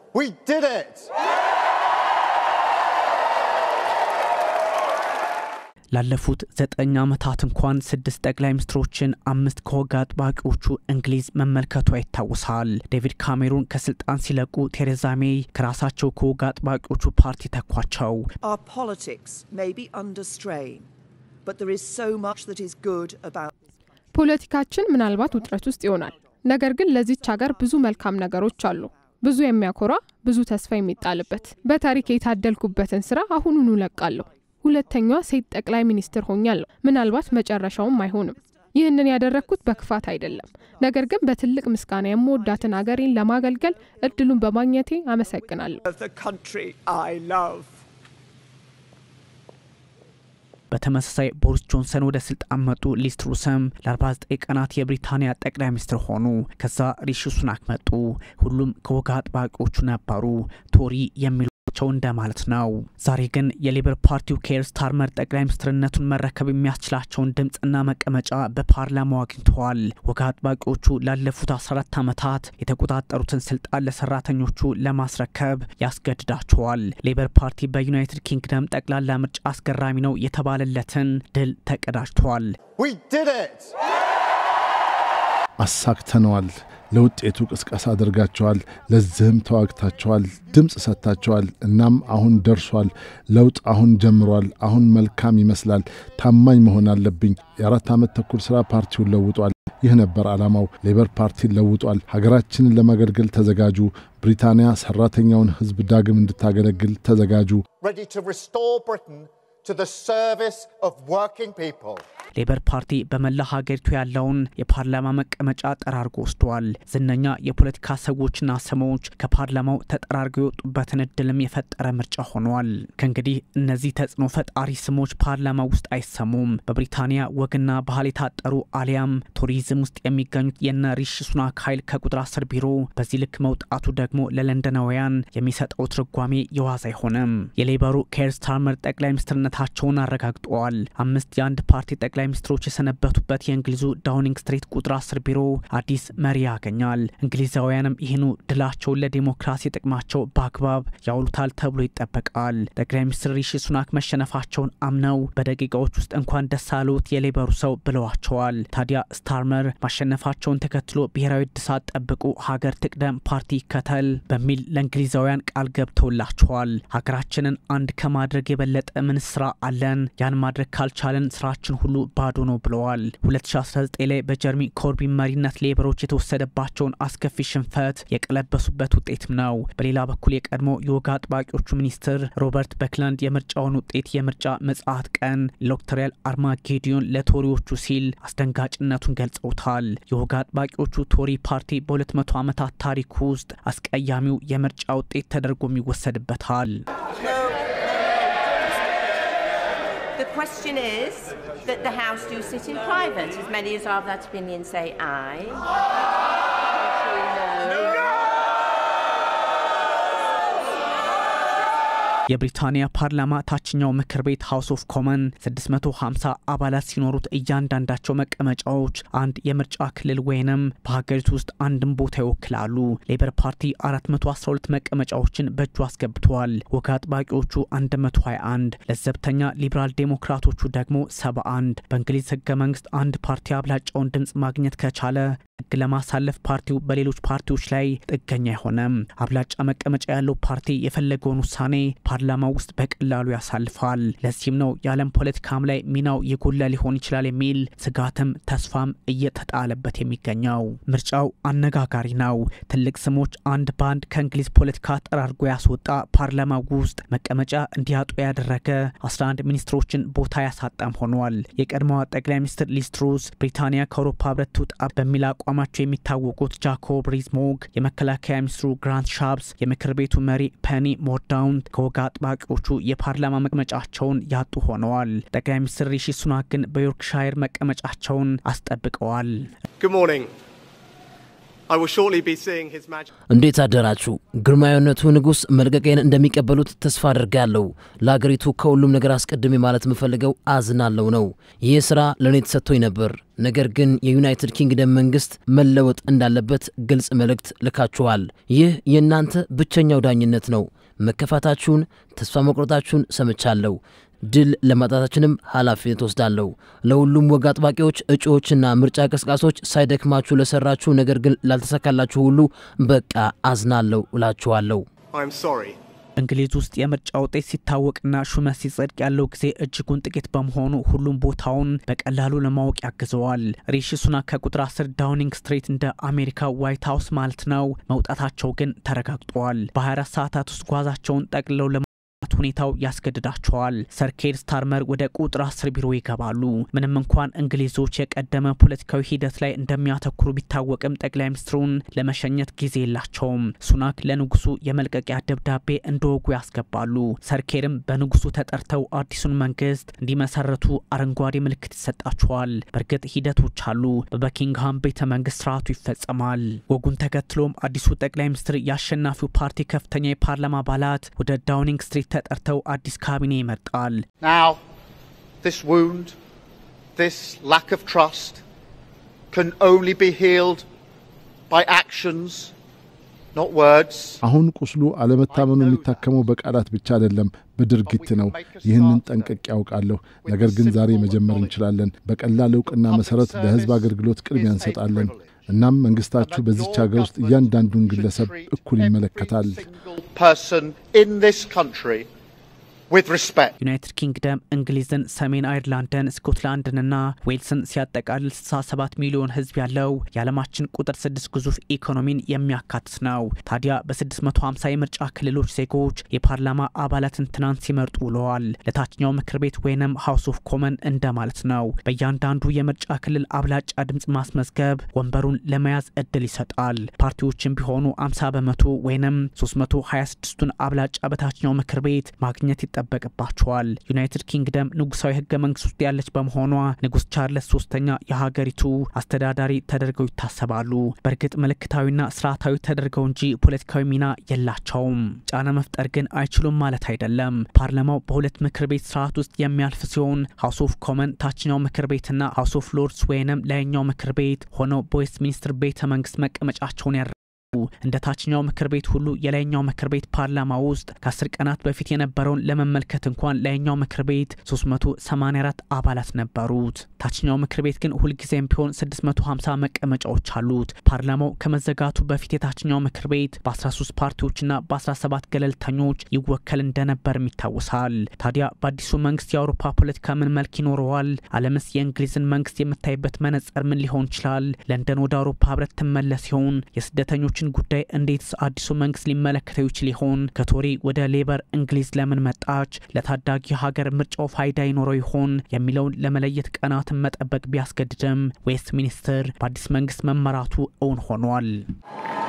We did it! ላለፉት ዘጠኝ ዓመታት እንኳን ስድስት ጠቅላይ ሚኒስትሮችን አምስት ከወግ አጥባቂዎቹ እንግሊዝ መመልከቷ ይታወሳል። ዴቪድ ካሜሩን ከስልጣን ሲለቁ ቴሬዛ ሜይ ከራሳቸው ከወግ አጥባቂዎቹ ፓርቲ ተኳቸው። Our politics may be under strain, but there is so much that is good about ፖለቲካችን ምናልባት ውጥረት ውስጥ ይሆናል። ነገር ግን ለዚች ሀገር ብዙ መልካም ነገሮች አሉ። ብዙ የሚያኮራ፣ ብዙ ተስፋ የሚጣልበት። በታሪክ የታደልኩበትን ስራ አሁኑኑ ለቃለሁ። ሁለተኛዋ ሴት ጠቅላይ ሚኒስትር ሆኛለሁ። ምናልባት መጨረሻውም አይሆንም። ይህንን ያደረግኩት በክፋት አይደለም፣ ነገር ግን በትልቅ ምስጋና የምወዳትን አገሬን ለማገልገል እድሉን በማግኘቴ አመሰግናለሁ። the country I love. በተመሳሳይ ቦሪስ ጆንሰን ወደ ስልጣን መጡ። ሊዝ ትሩስም ለ49 ቀናት የብሪታንያ ጠቅላይ ሚኒስትር ሆኑ። ከዛ ሪሺ ሱናክ መጡ። ሁሉም ከወግ አጥባቂዎቹ ነበሩ። ቶሪ የሚሏቸው እንደማለት ነው። ዛሬ ግን የሌበር ፓርቲው ኬር ስታርመር ጠቅላይ ሚኒስትርነቱን መረከብ የሚያስችላቸውን ድምፅና መቀመጫ በፓርላማው አግኝተዋል። ወግ አጥባቂዎቹ ላለፉት 14 ዓመታት የተቆጣጠሩትን ስልጣን ለሰራተኞቹ ለማስረከብ ያስገድዳቸዋል። ሌበር ፓርቲ በዩናይትድ ኪንግደም ጠቅላላ ምርጫ አስገራሚ ነው የተባለለትን ድል ተቀዳጅቷል። We did it! አሳክተነዋል። ለውጤቱ ቅስቀሳ አድርጋቸዋል። ለዚህም ተዋግታቸዋል። ድምፅ ሰጥታቸዋል። እናም አሁን ደርሷል። ለውጥ አሁን ጀምሯል። አሁን መልካም ይመስላል። ታማኝ መሆን አለብኝ። የአራት ዓመት ተኩል ሥራ ፓርቲውን ለውጧል። ይህ ነበር ዓላማው። ሌበር ፓርቲን ለውጧል። ሀገራችንን ለማገልገል ተዘጋጁ። ብሪታንያ ሠራተኛውን ሕዝብ ዳግም እንድታገለግል ተዘጋጁ። Ready to restore Britain to the service of working people. ሌበር ፓርቲ በመላ ሀገሪቱ ያለውን የፓርላማ መቀመጫ ጠራርጎ ወስዷል። ዝነኛ የፖለቲካ ሰዎችና ስሞች ከፓርላማው ተጠራርገው የወጡበትን እድልም የፈጠረ ምርጫ ሆኗል። ከእንግዲህ እነዚህ ተጽዕኖ ፈጣሪ ስሞች ፓርላማ ውስጥ አይሰሙም። በብሪታንያ ወግና ባህል የታጠሩ አሊያም ቱሪዝም ውስጥ የሚገኙት የነ ሪሺ ሱናክ ኃይል ከቁጥር አስር ቢሮ በዚህ ልክ መውጣቱ ደግሞ ለለንደናውያን የሚሰጠው ትርጓሜ የዋዛ አይሆንም። የሌበሩ ኬር ስታርመር ጠቅላይ ሚኒስትርነታቸውን አረጋግጠዋል። አምስት የአንድ ፓርቲ ጠቅላይ ሚኒስትሮች የሰነበቱበት የእንግሊዙ ዳውኒንግ ስትሪት ቁጥር አስር ቢሮ አዲስ መሪ ያገኛል። እንግሊዛውያንም ይህኑ ድላቸውን ለዲሞክራሲ ጥቅማቸው በአግባብ ያውሉታል ተብሎ ይጠበቃል። ጠቅላይ ሚኒስትር ሪሺ ሱናክ መሸነፋቸውን አምነው በደቂቃዎች ውስጥ እንኳን ደስ አሎት የሌበሩ ሰው ብለዋቸዋል። ታዲያ ስታርመር ማሸነፋቸውን ተከትሎ ብሔራዊ እድሳት ጠብቁ፣ ሀገር ትቅደም፣ ፓርቲ ይከተል በሚል ለእንግሊዛውያን ቃል ገብተውላቸዋል። ሀገራችንን አንድ ከማድረግ የበለጠ ምን ስራ አለን? ያን ማድረግ ካልቻለን ስራችን ሁሉ ባዶ ነው ብለዋል። 2019 ላይ በጀርሚ ኮርቢን መሪነት ሌበሮች የተወሰደባቸውን አስከፊ ሽንፈት የቀለበሱበት ውጤትም ነው። በሌላ በኩል የቀድሞ የወግ አጥባቂዎቹ ሚኒስትር ሮበርት በክላንድ የምርጫውን ውጤት የምርጫ ምጽአት ቀን ኤሌክቶራል አርማጌዲዮን ለቶሪዎቹ ሲል አስደንጋጭነቱን ገልጸውታል። የወግ አጥባቂዎቹ ቶሪ ፓርቲ በ200 ዓመታት ታሪክ ውስጥ አስቀያሚው የምርጫ ውጤት ተደርጎም ይወሰድበታል። The question is that the House do sit in private. As many as are of that opinion say aye. No. የብሪታንያ ፓርላማ ታችኛው ምክር ቤት ሃውስ ኦፍ ኮመን 650 አባላት ሲኖሩት እያንዳንዳቸው መቀመጫዎች አንድ የምርጫ ክልል ወይንም በሀገሪቱ ውስጥ አንድም ቦታ ይወክላሉ። ሌበር ፓርቲ 412 መቀመጫዎችን በእጁ አስገብተዋል። ወግ አጥባቂዎቹ 121፣ ለዘብተኛ ሊበራል ዴሞክራቶቹ ደግሞ 71። በእንግሊዝ ህገ መንግስት አንድ ፓርቲ አብላጫውን ድምፅ ማግኘት ከቻለ ህግ ለማሳለፍ ፓርቲው በሌሎች ፓርቲዎች ላይ ጥገኛ አይሆንም። አብላጫ መቀመጫ ያለው ፓርቲ የፈለገውን ውሳኔ ፓርላማ ውስጥ በቀላሉ ያሳልፋል። ለዚህም ነው የዓለም ፖለቲካም ላይ ሚናው የጎላ ሊሆን ይችላል የሚል ስጋትም ተስፋም እየተጣለበት የሚገኘው። ምርጫው አነጋጋሪ ነው። ትልቅ ስሞች አንድ በአንድ ከእንግሊዝ ፖለቲካ ጠራርጎ ያስወጣ፣ ፓርላማ ውስጥ መቀመጫ እንዲያጡ ያደረገ፣ 11 ሚኒስትሮችን ቦታ ያሳጣም ሆኗል። የቀድሞዋ ጠቅላይ ሚኒስትር ሊዝ ትሩስ ብሪታንያ ከአውሮፓ ህብረት ትውጣ በሚል አቋማቸው የሚታወቁት ጃኮብ ሪዝ-ሞግ፣ የመከላከያ ሚኒስትሩ ግራንት ሻፕስ፣ የምክር ቤቱ መሪ ፐኒ ሞርዳውንት ከወግ አጥባቂዎቹ የፓርላማ መቀመጫቸውን ያጡ ሆነዋል። ጠቅላይ ሚኒስትር ሪሺ ሱናክ ግን በዮርክሻየር መቀመጫቸውን አስጠብቀዋል። Good morning. I will shortly be seeing His Majesty. እንዴት አደራችሁ? ግርማዊነቱ ንጉሥ መልቀቄን እንደሚቀበሉት ተስፋ አድርጋለሁ። ለአገሪቱ ከሁሉም ነገር አስቀድሜ ማለት የምፈልገው አዝናለሁ ነው። ይህ ሥራ ለእኔ ተሰጥቶኝ ነበር። ነገር ግን የዩናይትድ ኪንግደም መንግሥት መለወጥ እንዳለበት ግልጽ መልእክት ልካችኋል። ይህ የእናንተ ብቸኛው ዳኝነት ነው። መከፋታችሁን፣ ተስፋ መቁረጣችሁን ሰምቻለሁ። ድል ለማጣታችንም ኃላፊነት ወስዳለሁ። ለሁሉም ወግ አጥባቂዎች፣ እጩዎችና ምርጫ ቀስቃሶች ሳይደክማችሁ ለሰራችሁ ነገር ግን ላልተሳካላችሁ ሁሉ በቃ አዝናለሁ እላችኋለሁ። I'm sorry. እንግሊዝ ውስጥ የምርጫ ውጤት ሲታወቅና ሹመት ሲጸድቅ ያለው ጊዜ እጅጉን ጥቂት በመሆኑ ሁሉም ቦታውን በቀላሉ ለማወቅ ያግዘዋል። ሪሺ ሱናክ ከቁጥር 10 ዳውኒንግ ስትሬት እንደ አሜሪካ ዋይት ሀውስ ማለት ነው መውጣታቸው ግን ተረጋግጧል። በ24 ሰዓታት ውስጥ ጓዛቸውን ጠቅልለው ለመውጣት ሁኔታው ያስገድዳቸዋል። ሰር ኬር ስታርመር ወደ ቁጥር 10 ቢሮ ይገባሉ። ምንም እንኳን እንግሊዞች የቀደመ ፖለቲካዊ ሂደት ላይ እንደሚያተኩሩ ቢታወቅም ጠቅላይ ሚኒስትሩን ለመሸኘት ጊዜ የላቸውም። ሱናክ ለንጉሱ የመልቀቂያ ደብዳቤ እንደ ወጉ ያስገባሉ። ሰር ኬርም በንጉሱ ተጠርተው አዲሱን መንግስት እንዲመሰረቱ አረንጓዴ ምልክት ይሰጣቸዋል። በእርግጥ ሂደቶች አሉ። በበኪንግሃም ቤተ መንግስት ስርዓቱ ይፈጸማል። ወጉን ተከትሎም አዲሱ ጠቅላይ ሚኒስትር የአሸናፊው ፓርቲ ከፍተኛ የፓርላማ አባላት ወደ ዳውኒንግ ስትሪት ተጠርተው አዲስ ካቢኔ ይመርጣል። Now, this wound, this lack of trust, can only be healed by actions, not words. አሁን ቁስሉ አለመታመኑ የሚታከመው በቃላት ብቻ አይደለም፣ በድርጊት ነው። ይህንን ጠንቅቄ ያውቃለሁ። ነገር ግን ዛሬ መጀመር እንችላለን። በቀላል እውቅና መሰረት ለህዝብ አገልግሎት ቅድሚያ እንሰጣለን። እናም መንግስታችሁ በዚች ሀገር ውስጥ እያንዳንዱን ግለሰብ እኩል ይመለከታል። Single person in this country with respect. ዩናይትድ ኪንግደም እንግሊዝን፣ ሰሜን አይርላንድን፣ ስኮትላንድንና ዌልስን ሲያጠቃልል 67 ሚሊዮን ህዝብ ያለው የዓለማችን ቁጥር ስድስት ግዙፍ ኢኮኖሚን የሚያካትት ነው። ታዲያ በ650 የምርጫ ክልሎች ዜጎች የፓርላማ አባላትን ትናንት ሲመርጡ ውለዋል። ለታችኛው ምክር ቤት ወይንም ሃውስ ኦፍ ኮመን እንደማለት ነው። በእያንዳንዱ የምርጫ ክልል አብላጫ ድምፅ ማስመዝገብ ወንበሩን ለመያዝ እድል ይሰጣል። ፓርቲዎችም ቢሆኑ 50 በመቶ ወይንም 326ቱን አብላጫ በታችኛው ምክር ቤት ማግኘት ይጠበቅባቸዋል። ዩናይትድ ኪንግደም ንጉሳዊ ህገ መንግስት ውስጥ ያለች በመሆኗ ንጉስ ቻርለስ ሶስተኛ የሀገሪቱ አስተዳዳሪ ተደርገው ይታሰባሉ። በእርግጥ ምልክታዊና ስርዓታዊ ተደርገው እንጂ ፖለቲካዊ ሚና የላቸውም። ጫና መፍጠር ግን አይችሉም ማለት አይደለም። ፓርላማው በሁለት ምክር ቤት ስርዓት ውስጥ የሚያልፍ ሲሆን ሀውስ ኦፍ ኮመን ታችኛው ምክር ቤትና ሀውስ ኦፍ ሎርድስ ወይንም ላይኛው ምክር ቤት ሆነው በዌስት ሚኒስትር ቤተ መንግስት መቀመጫቸውን ያደርጋሉ። እንደ ታችኛው ምክር ቤት ሁሉ የላይኛው ምክር ቤት ፓርላማ ውስጥ ከአስር ቀናት በፊት የነበረውን ለመመልከት እንኳን ላይኛው ምክር ቤት 384 አባላት ነበሩት። ታችኛው ምክር ቤት ግን ሁልጊዜም ቢሆን 650 መቀመጫዎች አሉት። ፓርላማው ከመዘጋቱ በፊት የታችኛው ምክር ቤት በ13 ፓርቲዎችና በ17 ገለልተኞች ይወከል እንደነበርም ይታወሳል። ታዲያ በአዲሱ መንግስት የአውሮፓ ፖለቲካ ምን መልክ ይኖረዋል? ዓለምስ የእንግሊዝን መንግስት የምታይበት መነጽር ምን ሊሆን ይችላል? ለንደን ወደ አውሮፓ ህብረት ትመለስ ሲሆን የስደተኞች ችን ጉዳይ እንዴትስ አዲሱ መንግስት ሊመለከተው ይችል ይሆን? ከቶሪ ወደ ሌበር እንግሊዝ ለምን መጣች? ለታዳጊ ሀገር ምርጫው ፋይዳ ይኖረው ይሆን የሚለውን ለመለየት ቀናትን መጠበቅ ቢያስገድድም ዌስት ሚኒስትር በአዲስ መንግስት መመራቱ እውን ሆኗል።